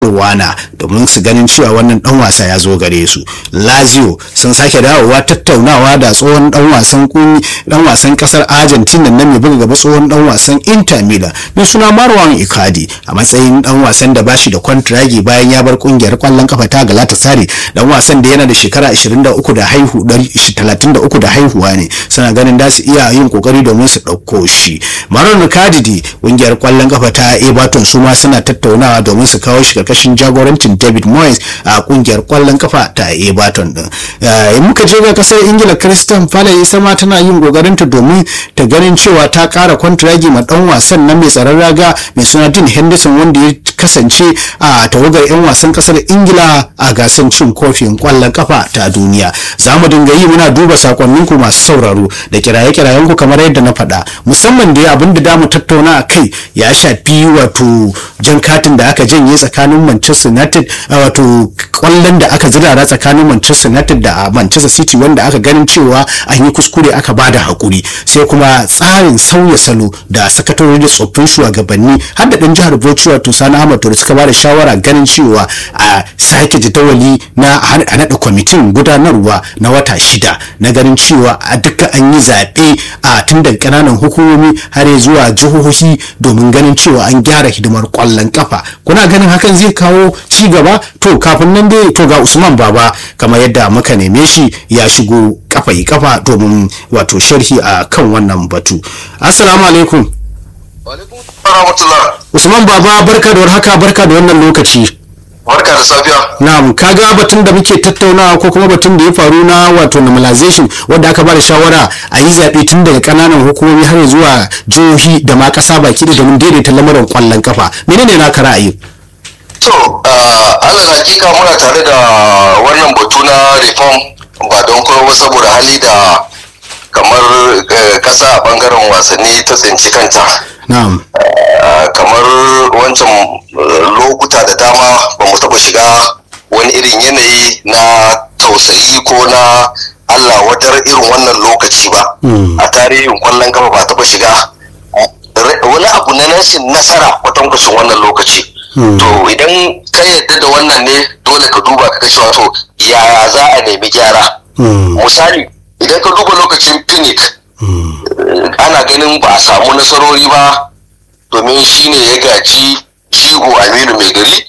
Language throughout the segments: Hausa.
Ruwana domin su ganin cewa wannan dan wasa ya zo gare su Lazio sun sake dawowa tattaunawa da tsohon dan wasan kunni dan wasan kasar Argentina na mai buga gaba tsohon dan wasan Inter Milan mai suna Marwan Icardi a matsayin dan wasan da bashi da kwantiragi bayan ya bar kungiyar kwallon kafa ta Galatasaray dan wasan da yana da shekara 23 da haihu 33 da haihuwa ne suna ganin da su iya yin kokari domin su dauko shi Marwan Icardi kungiyar kwallon kafa ta Everton su ma suna tattaunawa domin su kawo shi karkashin jagorancin David Moyes a kungiyar kwallon kafa ta Everton din in muka je ga kasar Ingila Christian Palace ita ma tana yin kokarinta domin ta ganin cewa ta kara kwantiragi ma dan wasan nan mai tsaron raga mai suna Dean Henderson wanda ya kasance a tawagar 'yan wasan kasar Ingila a gasar cin kofin kwallon kafa ta duniya za mu dinga yi muna duba sakonninku masu sauraro da kiraye-kirayenku kamar yadda na faɗa musamman da abin da damu tattauna a kai ya shafi wato jan katin da aka janye tsakanin Manchester United wato kwallon da aka zirara tsakanin Manchester United da Manchester City wanda aka ganin cewa an yi kuskure aka bada hakuri sai kuma tsarin sauya salo da sakatori da tsoffin shugabanni har da dan jihar Bauchi wato Sani Ahmad da suka bada shawara ganin cewa a sake jadawali na a naɗa kwamitin gudanarwa na wata shida na ganin cewa a duka an yi zaɓe a tun daga ƙananan hukumomi har zuwa jihohi domin ganin cewa an gyara hidimar kwallon kafa kuna ganin hakan zai kawo ci gaba to kafin nan dai to ga Usman Baba kamar yadda muka neme shi ya shigo kafa yi kafa domin wato sharhi a kan wannan batu assalamu alaikum Usman Baba barka da warhaka barka da wannan lokaci Barka da safiya. Na'am, kaga batun da muke tattaunawa ko kuma batun da ya faru na wato normalization wanda aka bada shawara a yi zaɓe tun daga ƙananan hukumomi har zuwa jihohi da ma ƙasa baki da domin daidaita lamarin ƙwallon kafa. Menene naka ra'ayi? To, alal hakika muna tare da wannan batu na reform ba don kuma saboda hali da kamar ƙasa a bangaren wasanni ta tsinci kanta. Na'am. kamar wancan lokuta da dama ba mu taɓa shiga wani irin yanayi na tausayi ko na Allah wadar irin wannan lokaci ba a tarihin kwallon kafa ba taɓa shiga wani abu na rashin nasara kwatankwacin wannan lokaci to idan ka yadda da wannan ne dole ka duba ka cewa to yaya za a nemi gyara misali idan ka duba lokacin phoenix ana ganin ba a samu nasarori ba domin shi ne ya gaji jigo aminu mai gari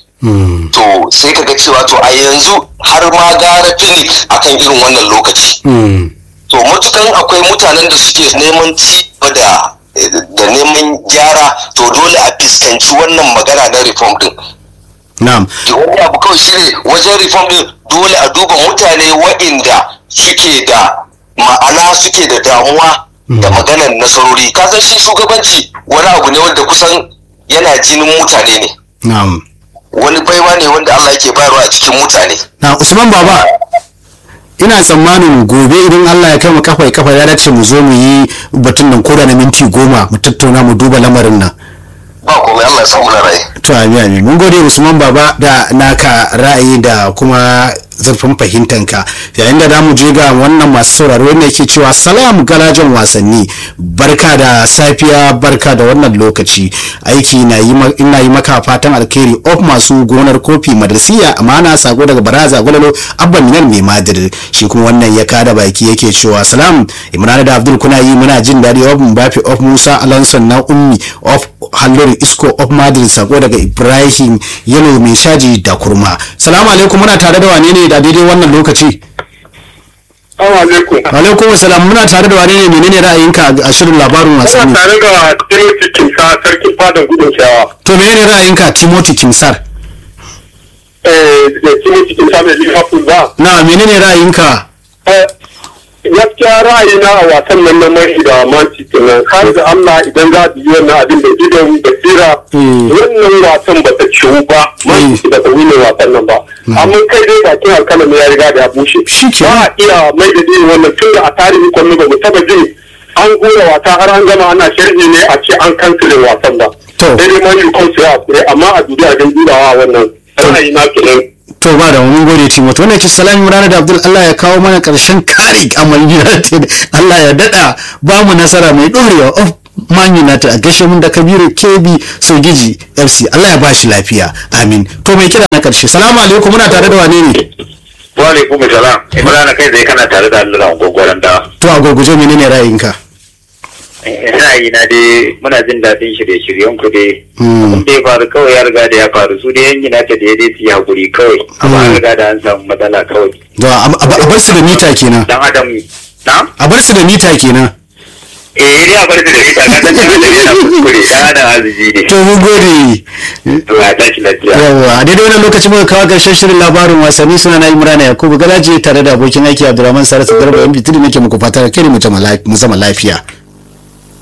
to sai ka ga cewa to a yanzu har ma gara phoenix akan irin wannan lokaci to matukan akwai mutanen da suke neman ci da da neman gyara to dole a fuskanci wannan magana na reform din Na'am. wani abu kawai shine wajen reform din dole a duba mutane waɗanda suke da ma'ana suke da damuwa da maganar nasarori ka san shi shugabanci wani abu ne wanda kusan yana jinin mutane ne Na'am. wani baiwa ne wanda Allah yake bayarwa a cikin mutane Na Usman Baba ina tsammanin gobe idan Allah ya kai mu kafa kafa ya dace mu zo mu yi batun nan koda na minti goma mu tattauna mu duba lamarin nan. ba komai Allah ya samu na rai To amin amin mun gode Usman Baba da naka ra'ayi da kuma zurfin fahimtanka yayin da zamu je ga wannan masu sauraro wanda yake cewa salam garajen wasanni barka da safiya barka da wannan lokaci aiki na yi ina yi maka fatan alkhairi of masu gonar kofi madrasiya amana sako daga baraza gwalalo abban minal mai madir shi kuma wannan ya kada baki yake cewa salam imran da abdul kuna yi muna jin daɗi of mbafi of musa alonso na ummi of hallori isko of madrid sako daga ibrahim yalo mai shaji da kurma salamu alaikum muna tare da wane ne da daidai wannan lokaci Assalamu alaikum. alaikum salam muna tare da wane ne menene ra'ayinka a shirin labarin Ina wasanni tare da Timothy Kimsa sarkin fadan gudun shawa. to menene ra'ayinka timothy kimsar Eh, da Timothy Kimsa mai Liverpool ba. na menene ra'ayinka Eh, gaskiya ra'ayina a wasan nan na mai da Manchester nan har da Allah idan za su yi wannan abin da idon basira Mm. wannan wasan ba ta ciwu ba Manchester ba ta wune wasan nan ba amma kai dai bakin alkalami ya riga da ya bushe Shi ke. ba a iya mai da irin wannan tun da a tarihin kwallo ba mu taba jin an gora wasa har an gama ana sharhi ne a ce an kansilin wasan ba To. sai dai man yi kansu ya kure amma a duniya don dubawa wannan ra'ayi na kenan to ba da mun gode timothy wannan ke salam imran da abdul allah ya kawo mana karshen kare amal united allah ya dada ba mu nasara mai dorewa of man united a gashe mun da kabiru kebi sogiji fc allah ya ba shi lafiya amin to mai kira na karshe salamu alaikum muna tare da wane ne wa alaikum salam imrana kai zai kana tare da Allah gogoran da to a gurguje menene ra'ayinka ra'ayi na dai muna jin daɗin shirye-shiryen ku dai Mm. abin da ya faru kawai ya riga da ya faru su dai yan gina ta da ya dai su yi hakuri kawai amma an riga da an samu matsala kawai to a a- a bar su da mita kenan dan adam na a bar su da mita kenan eh dai a bar su da ita ka san dan adam yana kuskure dan adam azizi ne to mun gode to ya tashi lafiya yawa a daidai wannan lokacin muka kawo karshen shirin labarin wasanni suna na imrana yakubu galaji tare da abokin aiki abdurrahman sarasu garba yan bitiri nake muku fatan kai mu zama lafiya